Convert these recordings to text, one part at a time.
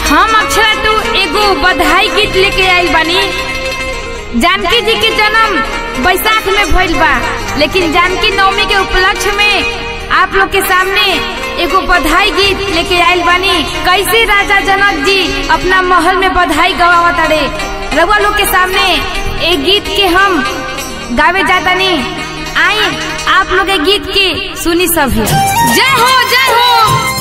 हम अक्षरा टू एगो बधाई गीत लेके आइल बानी जानकी जी के जन्म बैसाख में भइल बा लेकिन जानकी नवमी के उपलक्ष्य में आप लोग के सामने एगो बधाई गीत लेके आइल बानी कैसे राजा जनक जी अपना महल में बधाई गवावत अड़े रउआ लोग के सामने एक गीत के हम गावे जातानी आई आप लोग ए गीत के सुनी सभी जय हो जय हो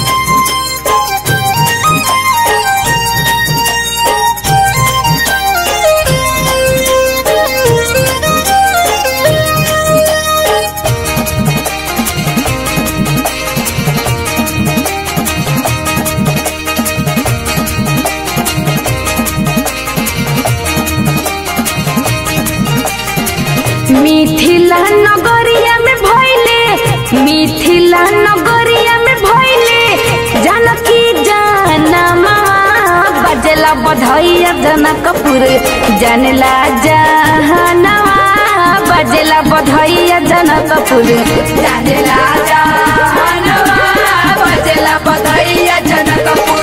मिथिला नगरिया में भइले मिथिला नगरिया में भइले जानकी जानमा बजला बधैया जनकपुर जानला जहनवा बजला बधैया जनकपुर जानला जहनवा बजला बधैया जनकपुर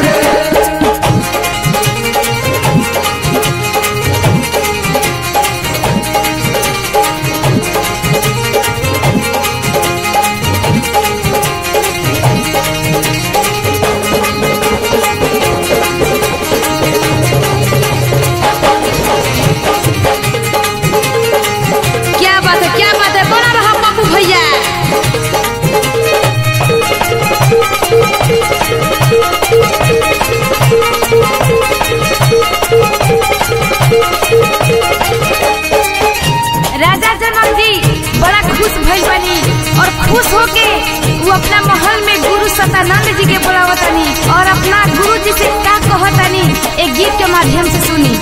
क्या बात है क्या बात है बना रहा पप्पू भैया राजा जनक जी बड़ा खुश भइल बनी और खुश होके वो अपना महल में गुरु सतानंद जी के बुलावतनी और अपना गुरु जी से का कहतनी एक गीत के माध्यम से सुनी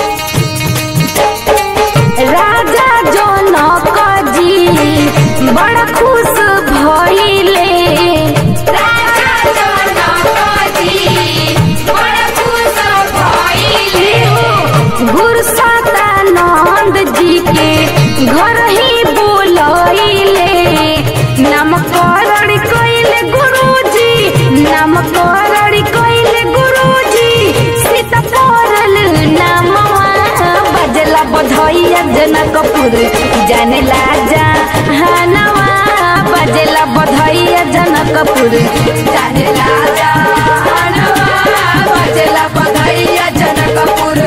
राजा जनक जी बड़ा खुश भइले राजा जनक जी बड़ा खुश भइले गुरु सतानंद जी के घर ही बोलैले नामकरण कइले गुरुजी नामकरण कइले गुरुजी सीता परल नामवा बजला बधैया जनकपुर जानला जहानवा बजला बधैया जनकपुर जानला जहानवा बजला बधैया जनकपुर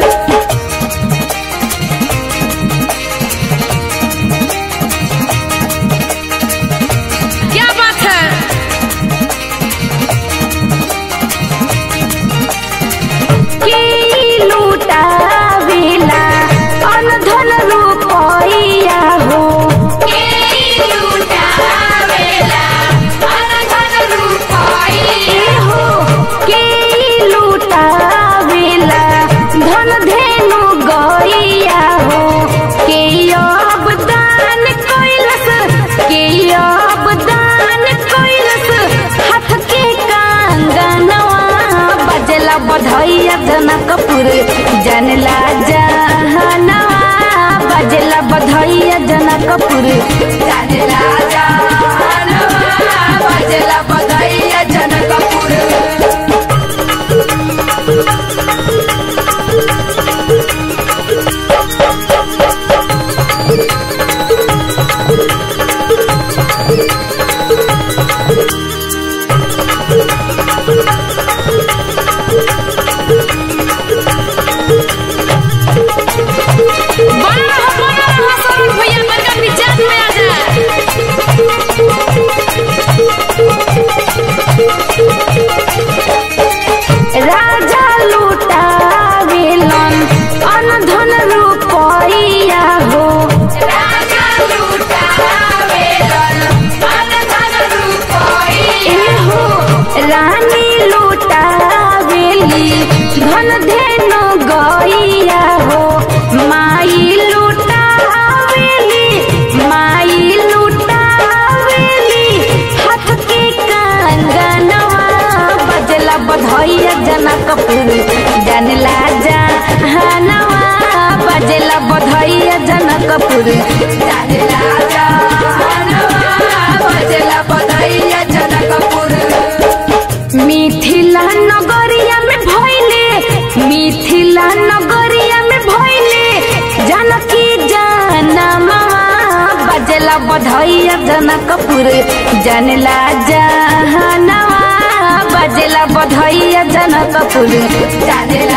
क्या बात है के लूटावेला अनधन रुपैया हो के लूटावेला अनधन रुपैया हो के लूटावेला धन धेनु गैया हो के अब दान कैलस के अब दान कैलस हाथ के कंगनवा बजला बधैया जनकपुर जानला जहनवा बजला बधैया जनकपुर जानला जहनवा बजला बधैया जनकपुर बना रहा बना रहा सरोज भैया बड़का मिजाज में आ जा राजा लूटावेलन अनधन रुपैया हो राजा लूटावेलन अनधन रुपैया हो रानी लूटावेली धन धेनु गैया हो माई लूटावेली माई लूटावेली हाथ के कंगनवा बजला बधैया जनकपुर जानला जहनवा बजला बधैया जनकपुर जानला जहनवा बजला बधैया जनकपुर मिथिला नगरिया में भइल बाजेला बधैया जनकपुर जानेला जहानवा बाजेला बधैया जनकपुर जानेला